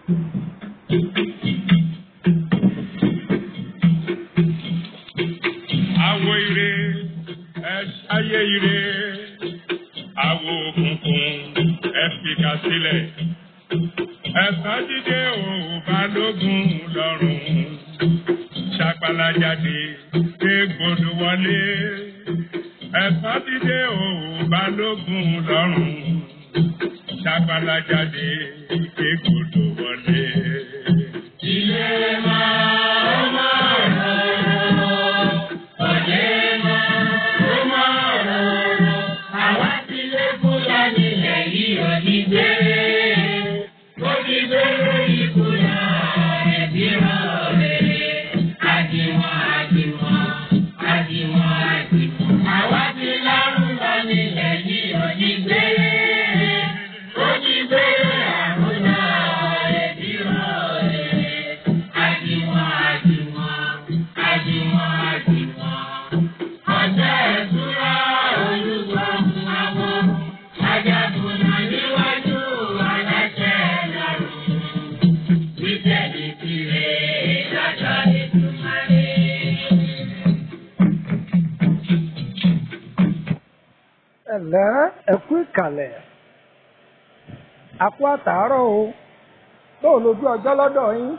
Àwo ire, ẹ ṣayé ire. Àwo òkùnkùn, ẹ fìkà sílẹ̀. Ẹ̀sán dídé o, balógun lọ́rùn. Ṣàpàlà jáde, égbodò wọlé. Ẹ̀sán dídé o, balógun lọ́rùn. Ṣàpàlà jáde, égbodò wọlé. Ilé máa ń máa rọrùn. Ọ̀dẹ máa ń máa rọrùn. Àwa ti lé kúlà nílẹ̀ yìí ò ní gbé. Ó ti gbé lórí kúlà ẹ̀bí rán rere. Àdìmọ̀ àdìmọ̀ àdìmọ̀ àdìmọ̀. Àwa ti lárùn lọ nílẹ̀ yìí ò ní gbé. Ó ti gbé àrùnà ẹ̀bí rán rere. Àdìmọ̀ àdìmọ̀ àdìmọ̀ àdìmọ̀. Ọjọ́ ìṣúra olúgbọ̀n àwọn ajagunà níwájú aláṣẹ lọ́rùn. Bíbélì kiri lọ́jọ́ ìdúmọ̀lé. ẹ̀lẹ́ ẹ̀kú ìkàlẹ̀ àkú àtàárọ̀ o bóò lójú ọjọ́ lọ́dọ̀ yín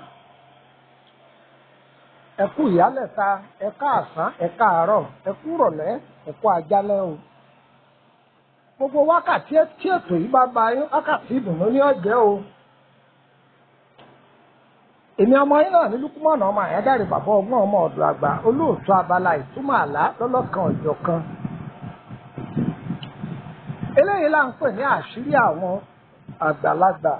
ẹ̀kú ìyálẹ̀ta ẹ̀ka àsán ẹ̀ka àárọ̀ ẹ̀kú rọ̀lẹ́ ẹ̀kú àjálẹ́ o gbogbo wákàtí tí ètò yìí bá ba yín wákàtí ìdùnnú ní ọ̀jẹ́ o èmi ọmọ yín náà ní lukumọ̀nà ọmọ àyádáre bàbá ọgbọ́n ọmọ ọ̀dọ̀ àgbà olóòtú abala ìtumọ̀ àlá lọ́lọ́kan ọ̀jọ̀ kan eléyìí là ń pè ní àṣírí àwọn àgbàlagbà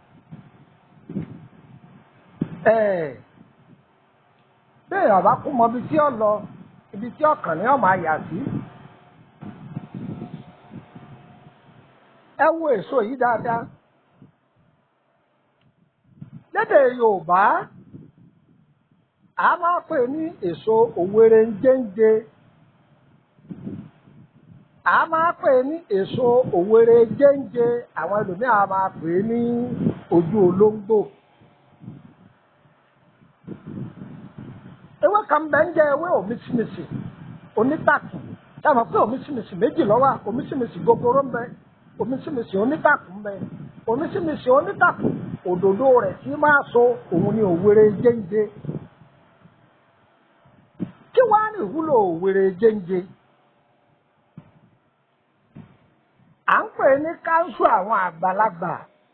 ẹ̀ẹ́ bẹ́ẹ̀ ọ̀bá kú mọ ibi tí ó lọ ibi tí ọkàn ní ọmọ àyà sí ẹ wo èso yìí dáadáa lédè Yorùbá a máa pè ní èso òwèrè ń jẹ́ǹjẹ a máa pè ní èso òwèrè jẹ́ǹjẹ àwọn ẹlòmíràn máa pè ní ojú olóńgbò. ewé kan bẹ ń jẹ ewé òmísìmísì onítàkùn tí a mọ̀ pé òmísìmísì méjì ló wà òmísìmísì gogoro ń bẹ òmísìmísì onítàkùn ń bẹ òmísìmísì onítàkùn òdòdó rẹ̀ tí máa so òun ni òwèrè jẹ́ǹjẹ. kí wàá ní ìwúlò òwèrè jẹ́ǹjẹ? à ń pè ní káńsù àwọn àgbàlagbà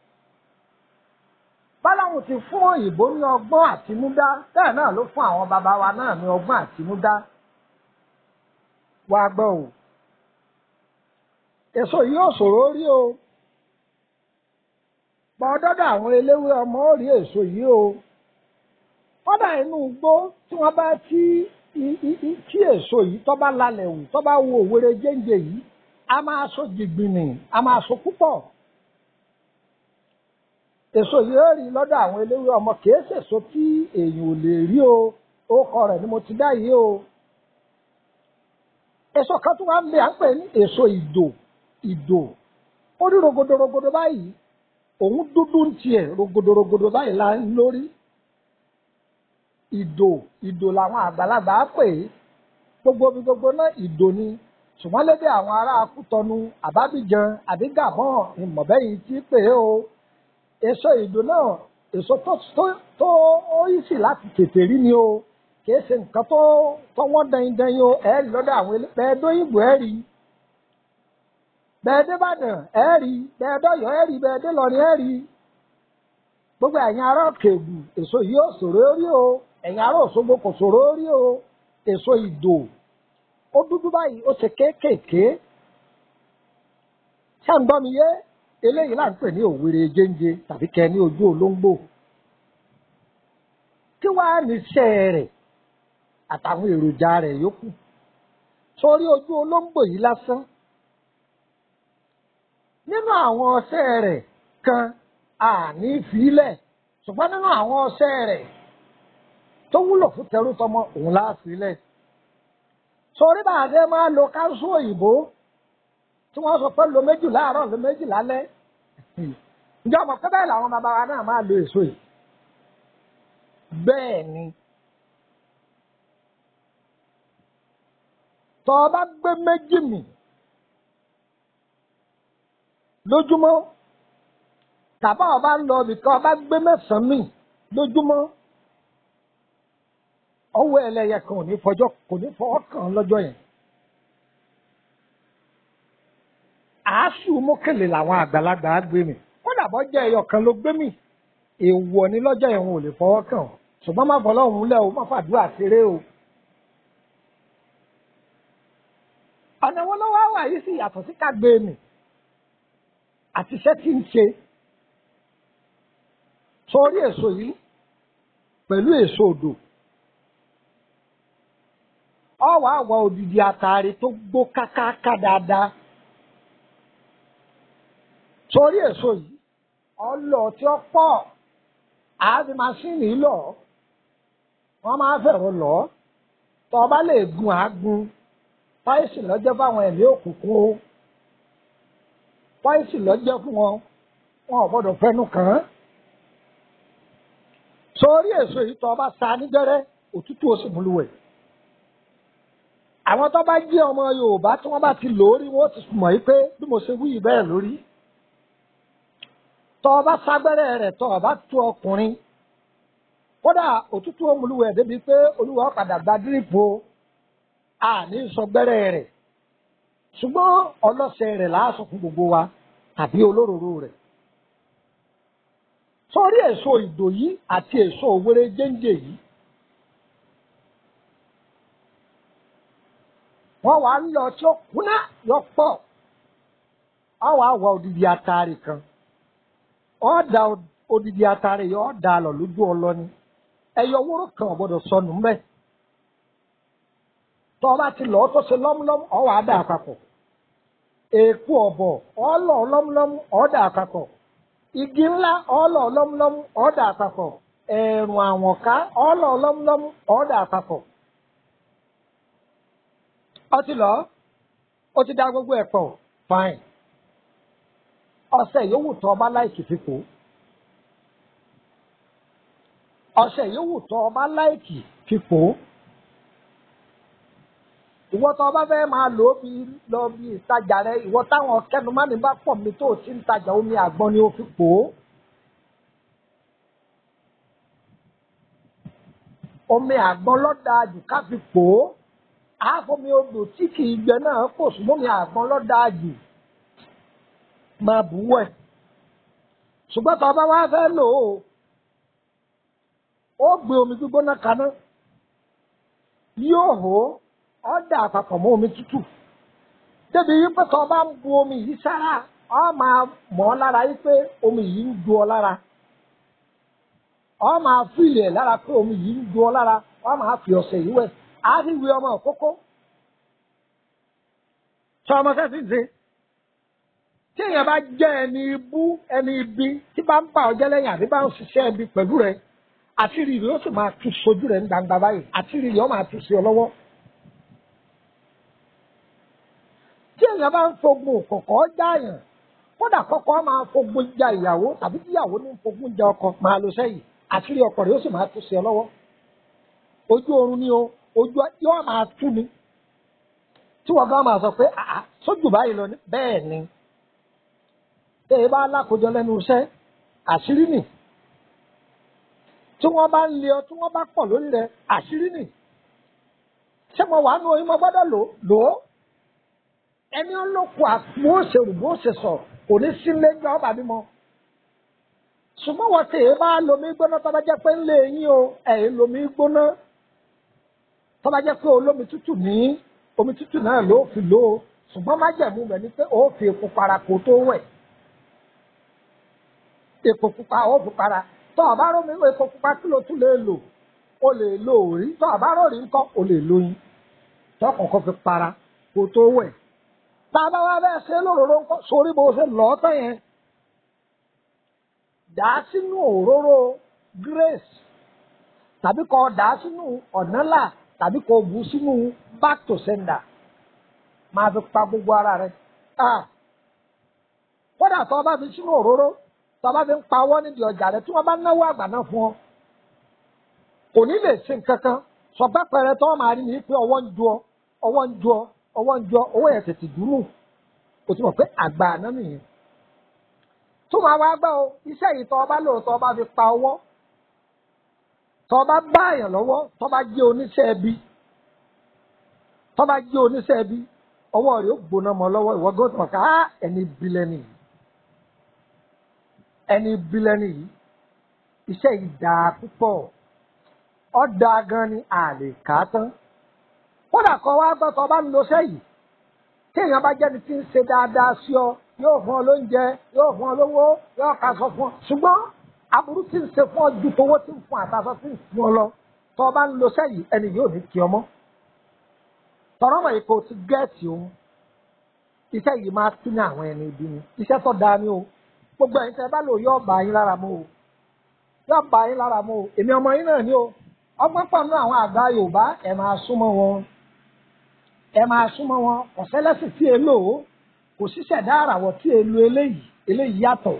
báláwọn ti fún òyìnbó ní ọgbọ́n àtinúdá bẹ́ẹ̀ náà ló fún àwọn bàbá wa náà ní ọgbọ́n àtinúdá wàá gbọ́ o èso yìí ò ṣòro rí o pọ̀ dọ́dọ̀ àwọn eléwé ọmọ ó rí èso yìí o kọ́dà inú igbó tí wọ́n bá tí tí èso yìí tó bá lalẹ̀ wù tó bá wo òwèrè jẹ́ǹjẹ yìí a máa so jìgbìnì a máa so púpọ̀ èso yìí ó rí lọ́dọ̀ àwọn eléwé ọmọ kìí ṣèso tí èèyàn ò lè rí o orúkọ rẹ̀ ni mo ti dá yìí o èso kan tó wà ń bẹ à ń pè ní èso ìdò ìdò ó rí rogodo rogodo báyìí òun dúdú ń tiẹ̀ rogodo rogodo báyìí la ń lórí ìdò ìdò làwọn àgbàlagbà á pè é gbogbo ibi gbogbo náà ìdò ni ṣùgbọ́n lédè àwọn ará Kútọnu àbábíjan àbí Gàbọ́n ìmọ̀bẹ́yìn tí pè é o èso ìdò náà èso tó tó tó ó yí sí láti tètè rí ni o kìí ṣe nǹkan tó tó wọ́n dẹyin dẹyin o ẹ̀ rí lọ́dọ̀ àwọn ilé bẹ́ẹ̀ dóyìnbó ẹ̀ rí bẹ́ẹ̀ dé Ìbàdàn ẹ̀ rí bẹ́ẹ̀ dọ́yọ̀ ẹ̀ rí bẹ́ẹ̀ dé Ìlọrin ẹ̀ rí gbogbo ẹ̀yin ará Òkègùn èso yìí ò ṣòro rí o ẹ̀yin ará Òṣogbo kò ṣòro rí o èso ìdò ó dúdú báyìí ó ṣe kéékèèké ṣé ń gbọ́ mi yé eléyìí là ń pè ní òwèrè jẹ́ńjẹ tàbí kẹ́ ní ojú olóńgbò kí wàá ní iṣẹ́ rẹ̀ àtàwọn èròjà rẹ̀ yòókù sórí ojú olóńgbò yìí lásán nínú àwọn ọṣẹ rẹ̀ kan àní ìfilẹ̀ ṣùgbọ́n nínú àwọn ọṣẹ rẹ̀ tó wúlò fún tẹrú tọmọ òun láàfilẹ̀ sórí bàdé máa lo káńsù òyìnbó tí wọ́n sọ pé lo méjì láàárọ̀ lo méjì lálẹ́ ǹjẹ́ ọmọ pé bẹ́ẹ̀ làwọn bàbá wa náà máa lo èso yìí bẹ́ẹ̀ ni tọ́ ọ bá gbé méjì mì lójúmọ́ tàbá ọba ń lọ ibìkan ọba gbé mẹ́sàn-án mì lójúmọ́ ọwọ́ ẹlẹ́yẹ kan ò ní fọjọ́ kò ní fọwọ́ kàn án lọ́jọ́ yẹn. àásù mókèlè làwọn àgbàlagbà á gbé mi kódà bọ́ jẹ́ ẹyọ kan ló gbé mi èèwọ̀ ní lọ́jọ́ yẹn wọn ò lè fọwọ́ kàn ọ́ ṣùgbọ́n má fọlọ́ òun lẹ́ o má fàdúrà ṣeré o. ọ̀nà wọn lọ́wọ́ wà yìí sì yàtọ̀ sí ká gbé mi àti iṣẹ́ tí ń ṣe sórí èso yìí pẹ̀lú èso odò ọwọ́ àwọ̀ òdìdí àtàrí tó gbó kákáká dáadáa sórí èso yìí ọlọ tí ó pọ̀ àáfi masíìnì lọ wọ́n máa fẹ̀rọ lọ tó o bá lè gun àágun páìsì lọ́jọ́ fáwọn ẹ̀mí òkùnkùn o páìsì lọ́jọ́ fún wọn wọn ò gbọ́dọ̀ fẹnu kàn án sórí èso yìí tó o bá sa nígbẹ́rẹ́ òtútù ó sì múlùwẹ̀ àwọn tó bá jẹ́ ọmọ Yorùbá tí wọ́n bá ti lò ó rí wọ́n ti mọ̀ yìí pé bí mo ṣe wí yìí bẹ́ẹ̀ lórí tọ́ ọ bá ságbẹ́rẹ́ rẹ̀ tọ́ ọ bá tú ọkùnrin kódà òtútù òmùlùwẹ̀ débi pé olúwa padà gba dírípù o àní sọgbẹ́rẹ́ rẹ̀ ṣùgbọ́n ọlọ́sẹ̀ rẹ̀ láàṣọ fún gbogbo wa tàbí olóróró rẹ̀ sórí èso ìdò yìí àti èso òwúrẹ́ jẹ́ńjẹ́ yìí wọ́n wàá ń lọ tí ó kúnná yọ pọ̀ wọ́n wàá wọ odidi atari kan ọ̀dà odidi atare yìí ọ̀dà lọ lójú ọlọ́ni ẹ̀yọ wóró kan ò gbọ́dọ̀ sọnù mbẹ́ tọ́ ọ bá ti lọ́ọ́ tó ṣe lọ́múlọ́mú ọ̀wà á dà àpapọ̀ èèkù ọ̀bọ̀ ọ̀lọ́ lọ́múlọ́mú ọ̀dà àpapọ̀ igi ńlá ọ̀lọ́ lọ́múlọ́mú ọ̀dà àpapọ̀ ẹ̀rùn àwọ̀nká ọ̀lọ́ lọ́múlọ́mú ọ̀dà àpapọ̀ ọtí lọ ó ti dá gbogbo ẹ̀ pọ̀ fine ọṣẹ yòówù tó ọba láìkì fipò ọṣẹ yòówù tó ọba láìkì fipò ìwọ tó ọba fẹ́ máa lò ó bí lọ bí ìtajà rẹ ìwọ táwọn kẹnumánì bá pọ̀ mi tó o ti ń tajà omi àgbọn ni o fi pò ó. omi àgbọn lọ́dà jù ká fi pò ó àáfomi odò tí kì í gbẹ náà kò sùn omi àgbọn lọ́dà jù máa bù wẹ̀ ṣùgbọ́n tó o bá wá fẹ́ lò ó ó gbé omi gbígbóná kaná yóò hó ọ́ dà àpapọ̀ mọ́ omi tútù débi wípé tó o bá ń bu omi yìí sára ọ máa mọ̀ ọ́ lára wípé omi yìí ń du ọ lára ọ máa fìlẹ̀ lára pé omi yìí ń du ọ lára ọ máa fi ọ̀sẹ̀ yìí wẹ̀ á sì wí ọmọ òkókó sọ ọmọ sẹ́sì ń ṣe tí èèyàn bá jẹ́ ẹni ibú ẹni ibi tí bá ń bà ọ́ jẹ́ lẹ́yìn àbí bá ń ṣiṣẹ́ ibi pẹ̀lú rẹ̀ àtìrì rẹ̀ ó sì máa tú sojú rẹ̀ ní gbangba báyìí àtìrì rẹ̀ ó máa tú sí ọ lọ́wọ́. tí èèyàn bá ń fogun kọ̀kọ́ jáàyàn kódà kọ́kọ́ máa fogun ja ìyàwó tàbí tíyàwó ní fogun ja ọkọ máa lọ sẹ́yìn àtìrì ọkọ rẹ̀ ó sì máa tú sí ọ lọ́wọ́. ojú oorun ni o ojú yóò máa tú ni tí wọ́n gbọ́ máa sọ pé àá sójú báyìí lọ bẹ́ẹ̀ ni tẹ ẹ bá lákòjọ lẹ́nu iṣẹ́ àṣírí nì tí wọ́n bá ń lé ọ tí wọ́n bá pọ̀ lórí rẹ̀ àṣírí nì ṣé mo wà nù oyún mo gbọ́dọ̀ lò lò ó ẹni olóko àpò òṣèlú bó ṣe sọ kò ní sí lẹ́jọ́ ọba bímọ ṣùgbọ́n wọ́n tẹ ẹ bá lomi gbóná tó bá jẹ́ pé ńlẹ̀ yín o ẹ̀ lomi gbóná tó bá jẹ́ pé olómi tútù ní omi tútù náà ló fi lò ó ṣùgbọ́n má jẹ̀mú rẹ̀ ni pé ó fi epo para kó tó wẹ̀ epo pupa ó fi para tó o bá rómi epo pupa kí ló tún lè lò o lè lo òrí tó o bá rórí ńkọ́ o lè lóyin tó kọ̀ọ̀kan fi para kó tó wẹ̀ tá a bá wá bẹ́ẹ̀ ṣe lóróró ńkọ́ sórí bó ṣe lọ́ọ́ tán yẹn dà á sínú òróró grace tàbí kó dà á sínú ọ̀nàlà tàbí kó bù sínú back to sender máa fi pa gbogbo ara rẹ̀ kódà tó o bá fi sínú òróró tó o bá fi ń pawọ́ nídìí ọjà rẹ̀ tí wọ́n bá náwó àgbà náà fún ọ kò ní lè ṣe nǹkan kan ṣọgbà pẹrẹ tó máa rí ni pé ọwọ́ ń ju ọ ọwọ́ ń ju ọ ọwọ́ ń ju ọ owó yẹn tètè dúró o ti mọ̀ pé àgbà àná nìyẹn tó máa wá gbọ́ o iṣẹ́ yìí tọ́ ọba lóòótọ́ ọba fi pa ọwọ́ tọ́ ọba bá èèyàn lọ́wọ́ tọ́ ọba jẹ́ oníṣẹ́ ẹbí tọ́ ọba jẹ́ oníṣẹ́ ẹbí ọwọ́ rẹ̀ ó gbóná mọ́ lọ́wọ́ ìwọ gbọ́dọ̀ mọ̀ ká ẹni bílẹ́nì yìí ẹni bílẹ́nì yìí iṣẹ́ yìí dáa púpọ̀ ọ́ dáa gan ni a lè kà á tán kódà kọ́ wá gbọ́ tọ́ ọba ń lo iṣẹ́ yìí téèyàn bá jẹ́ni tí ń ṣe dáadáa sí ọ yóò fún ọ lóúnjẹ yóò fún ọ lówó yóò kaṣọ fún ọ ṣùgbọ́n aburú tí ń ṣe fún ọ ju towó tí ń fún àtàṣọ tí ń fún ọ lọ tọ́ ọba ń lo iṣẹ́ yìí ẹni yóò ní kí ọmọ tọrọ mọ̀ yìí kò ti gẹ́ẹ̀tì òun iṣẹ́ yìí máa tún ní àwọn ẹni ibi ni iṣẹ́ tó dáa ni o gbogbo ẹ̀yin tẹ́ bá lò yóò bá yín lára mu o yóò bá yín lára mu o èmi ọmọ yín náà ni o ọgbọ́n pọ̀ nínú àwọn àgbà Yorùbá ẹ̀ máa súnmọ́ wọn ẹ máa súnmọ́ wọn ọ̀sẹ́lẹ́sì tí e lò ó kò ṣíṣẹ̀dá àràwọ̀ tí e lo eléyìí eléyìí yàtọ̀.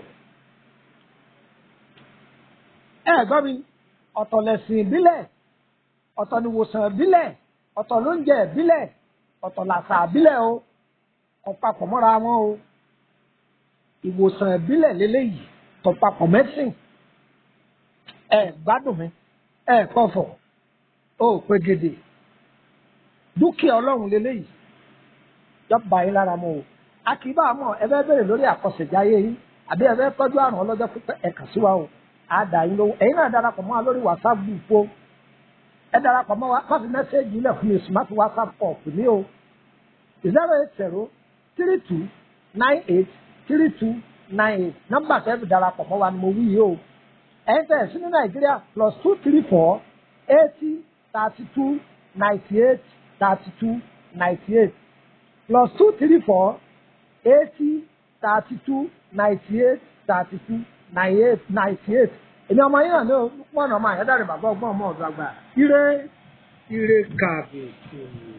ẹ gbọ́ mi ọ̀tọ̀ lẹ̀sìn ìbílẹ̀ ọ̀tọ̀ ni wòsàn ìbílẹ̀ ọ̀tọ̀ lóúnjẹ ìbílẹ̀ ọ̀tọ̀ làṣà ìbílẹ̀ o kò papọ̀ mọ́ra wọn o ìwòsàn ìbílẹ̀ lélẹ́yìí tó papọ̀ mẹ́sìn ẹ gbádùn mi ẹ kọ̀fọ̀ ó pegede dúkìá ọlọ́run lélẹ́yìí yọba yín lára mọ́ o a kì í bá a mọ̀ ẹ fẹ́ bèrè lórí àkọsẹ̀jáyé yín àbí ẹ fẹ́ tọ́jú àrùn ọlọ́jọ́ pípẹ́ ẹ kà sí wa o á dà yín lówó ẹ̀yin náà darapọ̀ mọ́ wa lórí whatsapp group o ẹ darapọ̀ mọ́ wa kọ́sì mẹ́sẹ̀gì ilẹ̀ fún mi sùn má fi whatsapp kọ̀ pè mí o zero eight zero three two nine eight three two nine eight nọ́mbà tẹ́ fi darapọ̀ mọ́ wa ni mo wí yìí o ẹ̀yin tẹ̀ sí ní nàìjíríà plus two three four eighty thirty two ninety eight thirty-two ninety-eight plus two three four eighty thirty-two ninety-eight thirty-two ninety-eight ninety-eight èmi ọmọ yín náà ní pọ́n ọmọ àyẹ́dàrẹ́ bàbá ọgbọ́n ọmọ ọ̀dọ́ àgbà ire ire kàbètè.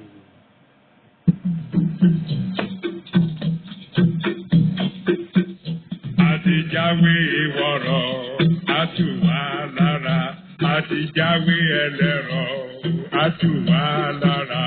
àti jáwé ìwọ̀rọ̀ àtúwà lára àti jáwé ẹlẹ́rọ̀ àtúwà lára.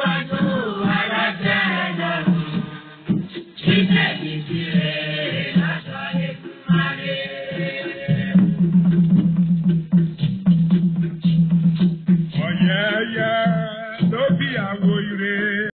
Thank you.